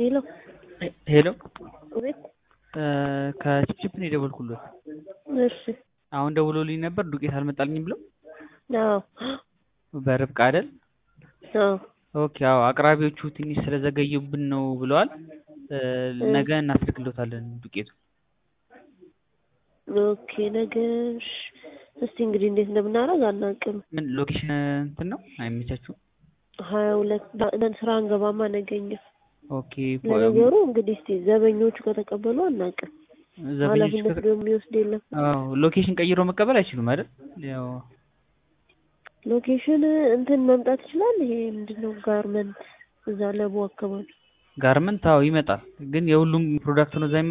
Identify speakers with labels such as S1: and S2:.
S1: ሄሎ
S2: ሄሎ
S1: አቤት።
S2: ከችፕችፕ ነው የደወልኩለት።
S1: እሺ
S2: አሁን ደውሎልኝ ነበር ዱቄት አልመጣልኝም ብለው
S1: አዎ
S2: በርብቃ አይደል?
S1: አዎ
S2: ኦኬ አዎ አቅራቢዎቹ ትንሽ ስለዘገዩብን ነው ብለዋል። ነገ እናስልክሎታለን ዱቄቱ።
S1: ኦኬ ነገ እሺ። እስቲ እንግዲህ እንዴት እንደምናደርግ አናውቅም።
S2: ምን ሎኬሽን እንትን ነው አይመቻችሁም?
S1: ሀያ ሁለት ነን ስራ አንገባማ ነገኛ።
S2: ኦኬ
S1: ለነገሩ እንግዲህ እስቲ ዘበኞቹ ከተቀበሉ አናውቅም።
S2: ዘበኞች
S1: ኃላፊነት ደግሞ የሚወስድ የለም።
S2: አዎ ሎኬሽን ቀይሮ መቀበል አይችሉም አይደል? ያው
S1: ሎኬሽን እንትን መምጣት ይችላል። ይሄ ምንድነው ጋርመንት እዛ ለቡ አካባቢ
S2: ጋርመንት አዎ ይመጣል፣ ግን የሁሉም ፕሮዳክት ነው እዛ